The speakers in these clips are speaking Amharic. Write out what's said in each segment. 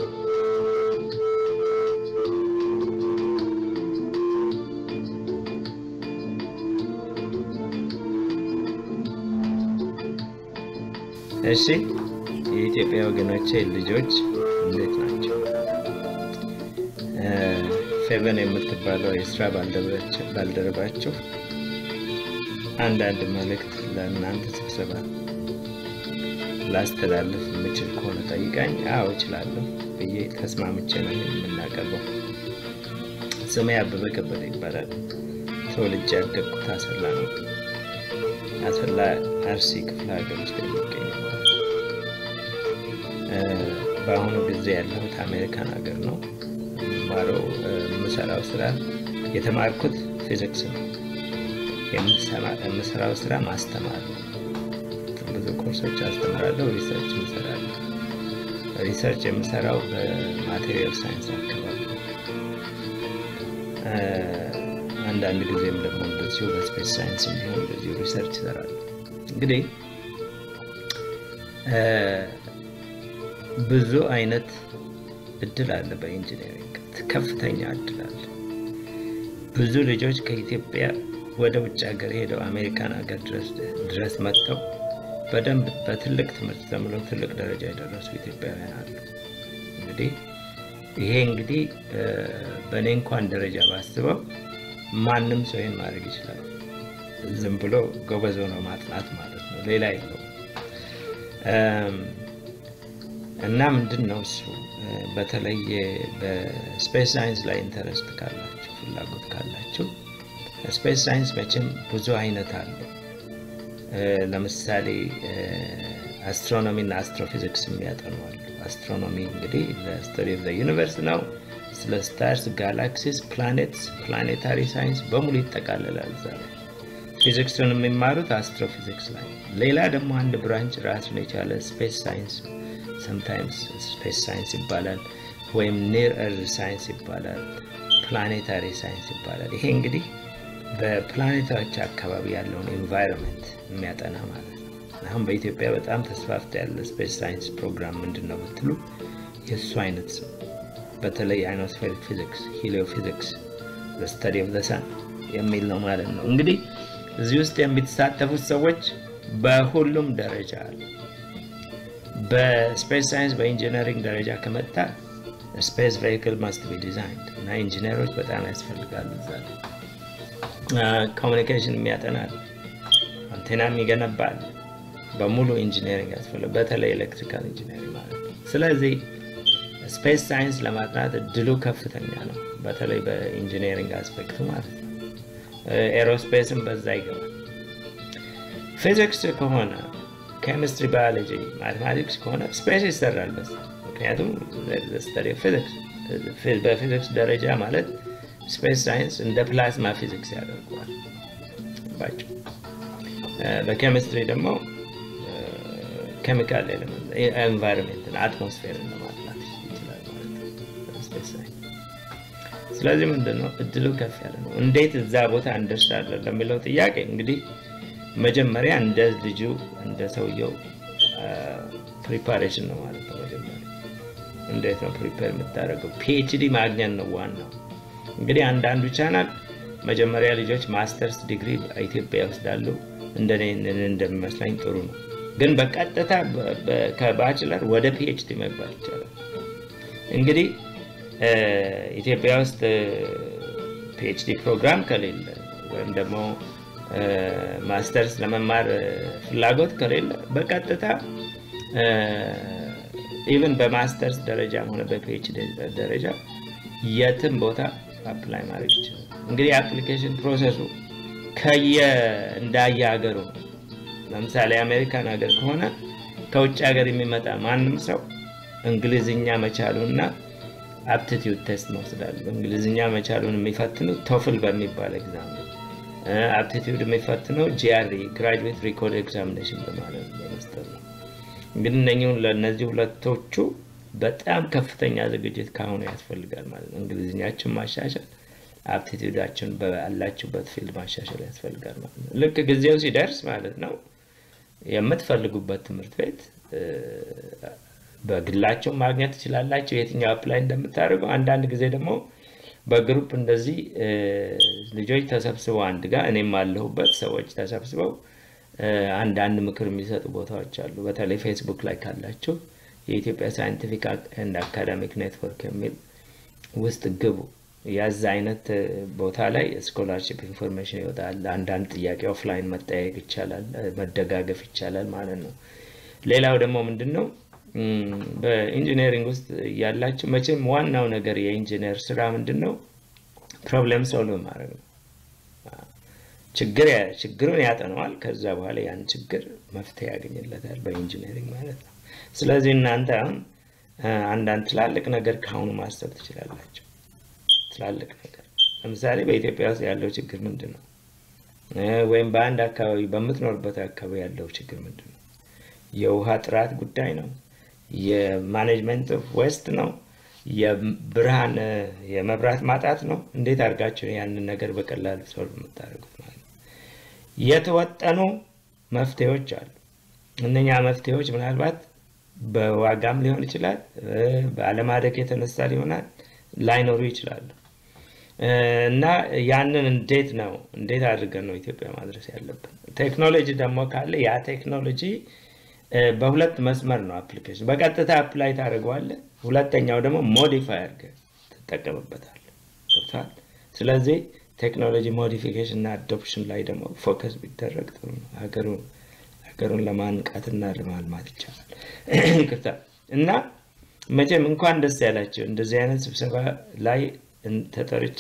እሺ የኢትዮጵያ ወገኖቼ ልጆች እንዴት ናቸው? ፌቨን የምትባለው የስራ ባልደረባችሁ አንዳንድ መልእክት ለእናንተ ስብሰባ ላስተላልፍ የምችል ከሆነ ጠይቃኝ፣ አዎ እችላለሁ ብዬ ተስማምቼ ነው የምናቀርበው። ስሜ አበበ ከበደ ይባላል። ተወልጄ ያደግኩት አሰላ ነው። አሰላ አርሲ ክፍለ ሀገር ውስጥ የሚገኝ ማለት ነው። በአሁኑ ጊዜ ያለሁት አሜሪካን ሀገር ነው። የምማረው የምሰራው ስራ የተማርኩት ፊዚክስ ነው። የምሰራው ስራ ማስተማር ነው። ብዙ ኮርሶች አስተምራለሁ፣ ሪሰርች እንሰራለሁ። ሪሰርች የምሰራው በማቴሪያል ሳይንስ አካባቢ ነው። አንዳንድ ጊዜም ደግሞ እንደዚሁ በስፔስ ሳይንስ እንዲሆን እንደዚሁ ሪሰርች ይሰራሉ። እንግዲህ ብዙ አይነት እድል አለ በኢንጂነሪንግ ከፍተኛ እድል አለ። ብዙ ልጆች ከኢትዮጵያ ወደ ውጭ ሀገር ሄደው አሜሪካን ሀገር ድረስ መጥተው በደንብ በትልቅ ትምህርት ተምረው ትልቅ ደረጃ የደረሱ ኢትዮጵያውያን አሉ። እንግዲህ ይሄ እንግዲህ በእኔ እንኳን ደረጃ ባስበው ማንም ሰው ይህን ማድረግ ይችላል። ዝም ብሎ ጎበዝ ሆኖ ማጥናት ማለት ነው፣ ሌላ የለውም። እና ምንድን ነው እሱ በተለይ በስፔስ ሳይንስ ላይ ኢንተረስት ካላችሁ ፍላጎት ካላችሁ ስፔስ ሳይንስ መቼም ብዙ አይነት አለው። ለምሳሌ አስትሮኖሚ እና አስትሮፊዚክስ የሚያጠኑ አሉ። አስትሮኖሚ እንግዲህ ለስተዲ ኦፍ ዩኒቨርስ ነው። ስለ ስታርስ፣ ጋላክሲስ፣ ፕላኔትስ፣ ፕላኔታሪ ሳይንስ በሙሉ ይጠቃልላል እዛ ላይ። ፊዚክሱን የሚማሩት አስትሮፊዚክስ ላይ። ሌላ ደግሞ አንድ ብራንች ራሱን የቻለ ስፔስ ሳይንስ ሰምታይምስ ስፔስ ሳይንስ ይባላል፣ ወይም ኒር እርዝ ሳይንስ ይባላል፣ ፕላኔታሪ ሳይንስ ይባላል። ይሄ እንግዲህ በፕላኔቶች አካባቢ ያለውን ኤንቫይሮንመንት የሚያጠና ማለት ነው። አሁን በኢትዮጵያ በጣም ተስፋፍቶ ያለ ስፔስ ሳይንስ ፕሮግራም ምንድን ነው ብትሉ የእሱ አይነት ስም በተለይ አይኖስፌሪክ ፊዚክስ፣ ሂሊዮ ፊዚክስ ስተዲ ኦፍ ዘ ሰን የሚል ነው ማለት ነው። እንግዲህ እዚህ ውስጥ የሚተሳተፉት ሰዎች በሁሉም ደረጃ አሉ። በስፔስ ሳይንስ በኢንጂነሪንግ ደረጃ ከመጣ ስፔስ ቬሂክል ማስት ቢ ዲዛይንድ እና ኢንጂነሮች በጣም ያስፈልጋሉ እዛ ላይ ኮሚኒኬሽን የሚያጠናል፣ አንቴናም ይገነባል። በሙሉ ኢንጂነሪንግ ያስፈልጋል፣ በተለይ ኤሌክትሪካል ኢንጂነሪንግ ማለት ነው። ስለዚህ ስፔስ ሳይንስ ለማጥናት እድሉ ከፍተኛ ነው፣ በተለይ በኢንጂነሪንግ አስፔክቱ ማለት ነው። ኤሮስፔስም በዛ ይገባል። ፊዚክስ ከሆነ ኬሚስትሪ፣ ባዮሎጂ፣ ማቴማቲክስ ከሆነ ስፔስ ይሰራል በዛ ምክንያቱም ስተዲ ፊዚክስ በፊዚክስ ደረጃ ማለት ስፔስ ሳይንስ እንደ ፕላዝማ ፊዚክስ ያደርገዋል ባቸው። በኬሚስትሪ ደግሞ ኬሚካል ኤንቫይሮንሜንትን አትሞስፌርን ለማጥናት ይችላል ማለት ነው ስፔስ ሳይንስ። ስለዚህ ምንድን ነው እድሉ ከፍ ያለ ነው። እንዴት እዛ ቦታ እንደርሳለን ለሚለው ጥያቄ እንግዲህ መጀመሪያ እንደ ልጁ እንደ ሰውየው ፕሪፓሬሽን ነው ማለት ነው። መጀመሪያ እንዴት ነው ፕሪፔር የምታደርገው? ፒኤችዲ ማግኘት ነው ዋናው። እንግዲህ አንዳንዱ ቻናል መጀመሪያ ልጆች ማስተርስ ዲግሪ ኢትዮጵያ ይወስዳሉ። እንደኔ እንደሚመስለኝ ጥሩ ነው። ግን በቀጥታ ከባችለር ወደ ፒኤችዲ መግባት ይቻላል። እንግዲህ ኢትዮጵያ ውስጥ ፒኤችዲ ፕሮግራም ከሌለ ወይም ደግሞ ማስተርስ ለመማር ፍላጎት ከሌለ በቀጥታ ኢቨን በማስተርስ ደረጃም ሆነ በፒኤችዲ ደረጃ የትም ቦታ አፕላይ ማድረግ ይችላል። እንግዲህ የአፕሊኬሽን ፕሮሰሱ ከየ እንዳየ ሀገሩ ነው። ለምሳሌ አሜሪካን ሀገር ከሆነ ከውጭ ሀገር የሚመጣ ማንም ሰው እንግሊዝኛ መቻሉና አፕቲቲዩድ ቴስት መውሰዳሉ። እንግሊዝኛ መቻሉን የሚፈትኑት ቶፍል በሚባል ኤግዛም ነው። አፕቲቲዩድ የሚፈትነው ጂአርኢ ግራጁዌት ሪኮርድ ኤግዛሚኔሽን በማለት በመስጠት ነው። እንግዲህ እነኚሁን ለእነዚህ ሁለቶቹ በጣም ከፍተኛ ዝግጅት ካሁኑ ያስፈልጋል ማለት ነው። እንግሊዝኛችን ማሻሻል፣ አፕቲቲዩዳችን ባላችሁበት ፊልድ ማሻሻል ያስፈልጋል ማለት ነው። ልክ ጊዜው ሲደርስ ማለት ነው የምትፈልጉበት ትምህርት ቤት በግላቸው ማግኘት ትችላላቸው የትኛው አፕላይ እንደምታደርገው። አንዳንድ ጊዜ ደግሞ በግሩፕ እንደዚህ ልጆች ተሰብስበው አንድ ጋር እኔም አለሁበት ሰዎች ተሰብስበው አንዳንድ ምክር የሚሰጡ ቦታዎች አሉ። በተለይ ፌስቡክ ላይ ካላቸው የኢትዮጵያ ሳይንቲፊክ ኤንድ አካዳሚክ ኔትወርክ የሚል ውስጥ ግቡ። ያዛ አይነት ቦታ ላይ ስኮላርሽፕ ኢንፎርሜሽን ይወጣል። አንዳንድ ጥያቄ ኦፍላይን መጠያየቅ ይቻላል፣ መደጋገፍ ይቻላል ማለት ነው። ሌላው ደግሞ ምንድን ነው በኢንጂነሪንግ ውስጥ ያላቸው መቼም ዋናው ነገር የኢንጂነር ስራ ምንድን ነው? ፕሮብለም ሶልቭ ማድረግ ነው። ችግር ችግሩን ያጠነዋል። ከዛ በኋላ ያን ችግር መፍትሄ ያገኝለታል በኢንጂነሪንግ ማለት ነው። ስለዚህ እናንተ አሁን አንዳንድ ትላልቅ ነገር ከአሁኑ ማሰብ ትችላላቸው። ትላልቅ ነገር ለምሳሌ በኢትዮጵያ ውስጥ ያለው ችግር ምንድን ነው? ወይም በአንድ አካባቢ በምትኖርበት አካባቢ ያለው ችግር ምንድን ነው? የውሃ ጥራት ጉዳይ ነው? የማኔጅመንት ኦፍ ዌስት ነው? የብርሃን የመብራት ማጣት ነው? እንዴት አድርጋቸው ያንን ነገር በቀላሉ ሶልቭ የምታደርጉት ማለት ነው? የተወጠኑ መፍትሄዎች አሉ። እነኛ መፍትሄዎች ምናልባት በዋጋም ሊሆን ይችላል፣ በአለማደግ የተነሳ ሊሆናል ላይኖሩ ይችላሉ። እና ያንን እንዴት ነው እንዴት አድርገን ነው ኢትዮጵያ ማድረስ ያለብን? ቴክኖሎጂ ደግሞ ካለ ያ ቴክኖሎጂ በሁለት መስመር ነው አፕሊኬሽን በቀጥታ አፕላይ ታደርገዋለህ። ሁለተኛው ደግሞ ሞዲፋይ አድርገህ ትጠቀምበታለህ። ገብቶሃል? ስለዚህ ቴክኖሎጂ ሞዲፊኬሽን እና አዶፕሽን ላይ ደግሞ ፎከስ ቢደረግ ጥሩ ነው። ሀገሩን ሀገሩን ለማንቃትና ለማልማት ይቻላል። ይቅርታ እና መቼም እንኳን ደስ ያላቸው እንደዚህ አይነት ስብሰባ ላይ ተጠርቼ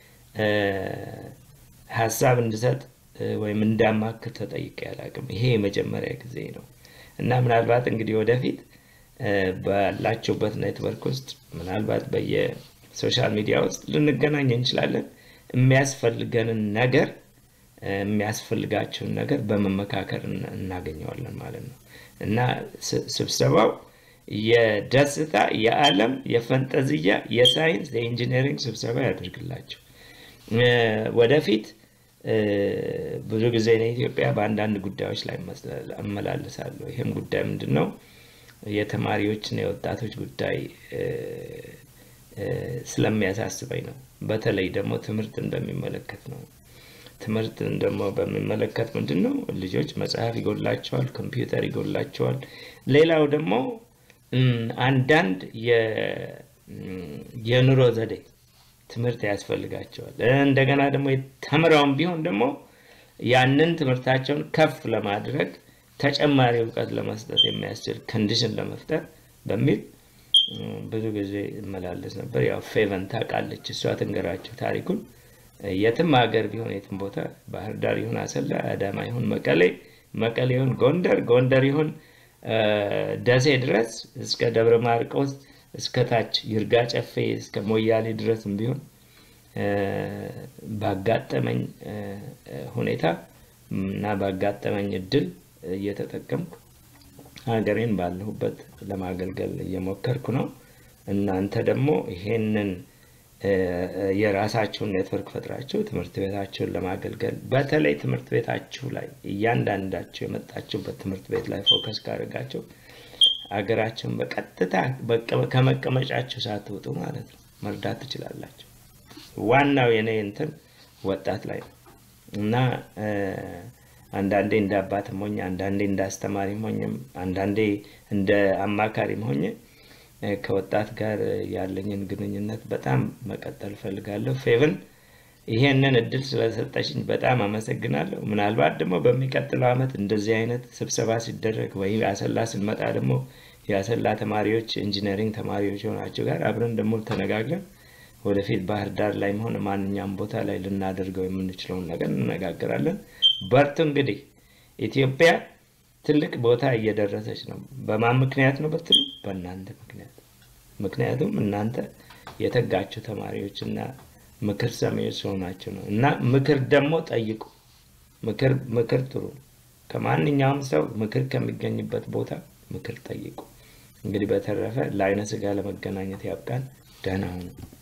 ሀሳብ እንድሰጥ ወይም እንዳማክር ተጠይቄ አላውቅም። ይሄ የመጀመሪያ ጊዜ ነው እና ምናልባት እንግዲህ ወደፊት ባላችሁበት ኔትወርክ ውስጥ ምናልባት በየሶሻል ሚዲያ ውስጥ ልንገናኝ እንችላለን። የሚያስፈልገንን ነገር የሚያስፈልጋቸውን ነገር በመመካከር እናገኘዋለን ማለት ነው እና ስብሰባው የደስታ፣ የዓለም፣ የፈንጠዝያ፣ የሳይንስ፣ የኢንጂነሪንግ ስብሰባ ያደርግላቸው። ወደፊት ብዙ ጊዜ እኔ ኢትዮጵያ በአንዳንድ ጉዳዮች ላይ እመላለሳለሁ። ይህም ጉዳይ ምንድን ነው? የተማሪዎችና የወጣቶች ጉዳይ ስለሚያሳስበኝ ነው። በተለይ ደግሞ ትምህርትን በሚመለከት ነው። ትምህርትን ደግሞ በሚመለከት ምንድን ነው ልጆች መጽሐፍ ይጎላቸዋል፣ ኮምፒውተር ይጎላቸዋል። ሌላው ደግሞ አንዳንድ የኑሮ ዘዴ ትምህርት ያስፈልጋቸዋል። እንደገና ደግሞ ተምረውም ቢሆን ደግሞ ያንን ትምህርታቸውን ከፍ ለማድረግ ተጨማሪ እውቀት ለመስጠት የሚያስችል ኮንዲሽን ለመፍጠር በሚል ብዙ ጊዜ እመላለስ ነበር። ያው ፌቨን ታውቃለች፣ እሷ ትንገራቸው ታሪኩን። የትም ሀገር ቢሆን የትም ቦታ ባህር ዳር ይሁን አሰላ፣ አዳማ ይሁን መቀሌ፣ መቀሌ ይሁን ጎንደር፣ ጎንደር ይሁን ደሴ ድረስ እስከ ደብረ ማርቆስ እስከ ታች ይርጋ ጨፌ እስከ ሞያሌ ድረስም ቢሆን ባጋጠመኝ ሁኔታ እና ባጋጠመኝ እድል እየተጠቀምኩ ሀገሬን ባለሁበት ለማገልገል እየሞከርኩ ነው። እናንተ ደግሞ ይሄንን የራሳችሁን ኔትወርክ ፈጥራችሁ ትምህርት ቤታችሁን ለማገልገል በተለይ ትምህርት ቤታችሁ ላይ እያንዳንዳችሁ የመጣችሁበት ትምህርት ቤት ላይ ፎከስ ካደረጋችሁ አገራቸውን በቀጥታ ከመቀመጫችሁ ሳትወጡ ማለት ነው መርዳት ትችላላችሁ። ዋናው የኔ እንትን ወጣት ላይ ነው እና አንዳንዴ እንደ አባትም ሆኜ አንዳንዴ እንደ አስተማሪም ሆኜም አንዳንዴ እንደ አማካሪም ሆኜ ከወጣት ጋር ያለኝን ግንኙነት በጣም መቀጠል እፈልጋለሁ። ፌቨን ይሄንን እድል ስለሰጠሽኝ በጣም አመሰግናለሁ። ምናልባት ደግሞ በሚቀጥለው ዓመት እንደዚህ አይነት ስብሰባ ሲደረግ ወይ አሰላ ስንመጣ ደግሞ የአሰላ ተማሪዎች ኢንጂነሪንግ ተማሪዎች የሆናቸው ጋር አብረን ደግሞ ተነጋግረን ወደፊት ባህር ዳር ላይ መሆን ማንኛውም ቦታ ላይ ልናደርገው የምንችለውን ነገር እንነጋገራለን። በርቱ። እንግዲህ ኢትዮጵያ ትልቅ ቦታ እየደረሰች ነው። በማን ምክንያት ነው ብትሉ፣ በእናንተ ምክንያት። ምክንያቱም እናንተ የተጋችሁ ተማሪዎች እና ምክር ሰሚዎች ስለሆናችሁ ነው። እና ምክር ደግሞ ጠይቁ። ምክር ምክር ጥሩ ነው። ከማንኛውም ሰው ምክር ከሚገኝበት ቦታ ምክር ጠይቁ። እንግዲህ በተረፈ ለአይነ ስጋ ለመገናኘት ያብቃን። ደህና ሁኑ።